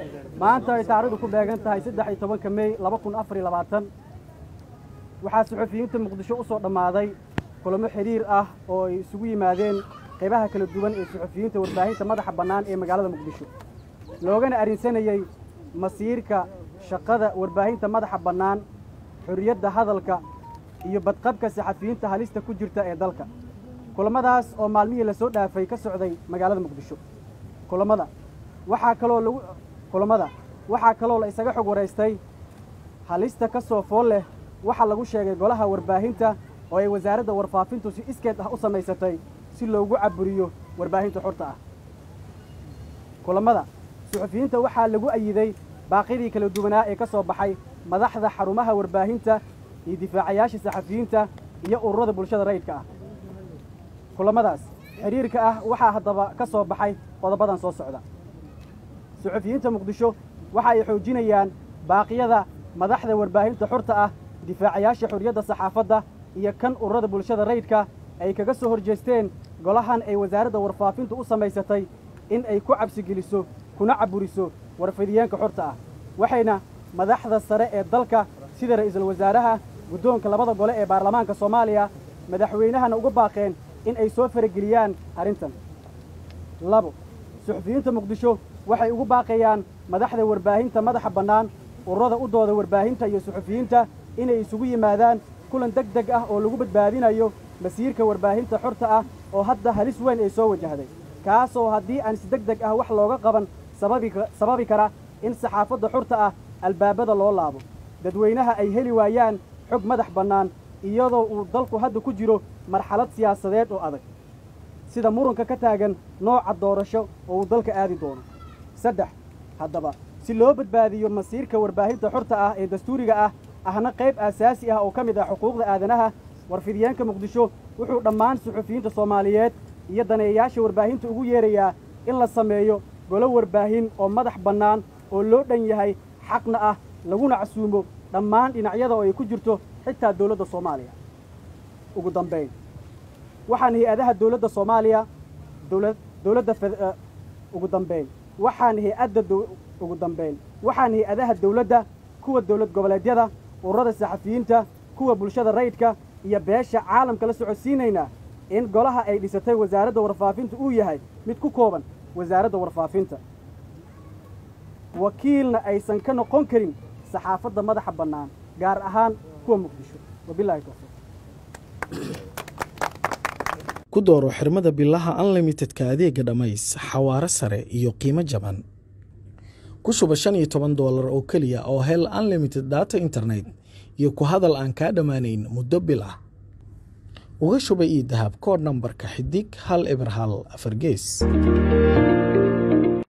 maanta ay taarikhdu ku beegan tahay saddex iyo tobanka mey laba kun afar iyo labaatan waxaa suxufiyiinta muqdisho u soo dhammaaday kulamo xidhiir ah oo ay isugu yimaadeen qaybaha kala duwan ee suxufiyiinta warbaahinta madaxa bannaan ee magaalada muqdisho loogana arrinsanayey masiirka shaqada warbaahinta madaxa bannaan xorriyadda hadalka iyo badqabka saxafiyiinta halista ku jirta ee dalka kulammadaas oo maalmihii la soo dhaafay ka socday magaalada muqdisho kulammada waxaa kaloo lagu kulammada waxaa kaloo la isaga xog waraystay halista ka soo fool leh waxaa lagu sheegay golaha warbaahinta oo ay wasaaradda warfaafintu si iskeed ah u samaysatay si loogu caburiyo warbaahinta xorta ah kulammada suxufiyiinta waxaa lagu ayiday baaqyadii kala duwanaa ee ka soo baxay madaxda xarumaha warbaahinta iyo difaacayaasha saxafiyiinta iyo ururada bulshada rayidka ah kulammadaas xidhiirka ah waxaa haddaba ka soo baxay qodobadan soo socda suxufiyiinta muqdisho waxa ay xoojinayaan baaqyada madaxda warbaahinta xorta ah difaacayaasha xorriyadda saxaafadda iyo kan ururada bulshada rayidka ay kaga soo horjeesteen golahan ay wasaaradda warfaafintu u samaysatay in ay ku cabsigeliso kuna caburiso warfidiyeenka xorta ah waxayna madaxda sare ee dalka sida ra'iisul wasaaraha guddoonka labada gole ee baarlamaanka soomaaliya madaxweynahana uga baaqeen in ay soo farageliyaan arrintan labo suxufiyiinta muqdisho waxay ugu baaqayaan madaxda warbaahinta madaxa bannaan ururada u dooda warbaahinta iyo suxufiyiinta inay isugu yimaadaan kulan deg deg ah oo lagu badbaadinayo masiirka warbaahinta xorta ah oo hadda halis weyn ay soo wajahday kaasoo haddii aan si deg deg ah wax looga qaban sababi kara in saxaafadda xorta ah albaabada loo laabo dadweynaha ay heli waayaan xog madax bannaan iyadoo uu dalku hadda ku jiro marxalad siyaasadeed oo adag sida muranka ka taagan nooca doorasho oo uu dalka aadi doono saddex haddaba si loo badbaadiyo masiirka warbaahinta xorta ah ee dastuuriga ah ahna qayb aasaasi ah oo ka mid ah xuquuqda aadanaha warfidiyeenka muqdisho wuxuu dhammaan suxufiyiinta soomaaliyeed iyo daneeyayaasha warbaahinta ugu yeerayaa in la sameeyo golo warbaahin oo madax bannaan oo loo dhan yahay xaqna ah laguna casuumo dhammaan dhinacyada oo ay ku jirto xitaa dowladda soomaaliya ugu dambayn waxaan hay-adaha dowladda soomaaliya dowla dowladda ugu dambayn waxaan hay-adda ugu dambayn waxaan hay-adaha dowladda kuwa dowlad goboleedyada ururada saxafiyiinta kuwa bulshada rayidka iyo beesha caalamka la socodsiinaynaa in golaha ay dhisatay wasaaradda warfaafinta uu yahay mid ku kooban wasaaradda warfaafinta wakiilna aysan ka noqon karin saxaafadda madaxa bannaan gaar ahaan kuwa muqdisho wabilahi towfiiq ku dooro xirmada bilaha unlimitedka adeega dhammays xawaaro sare iyo qiimo jaban ku shuba shan iyo toban doolar oo keliya oo hel unlimited data internet iyo ku hadal aan kaa dhammaanayn muddo bil ah uga shuba ii dahab koodh nambarka xidig hal eber hal afar gees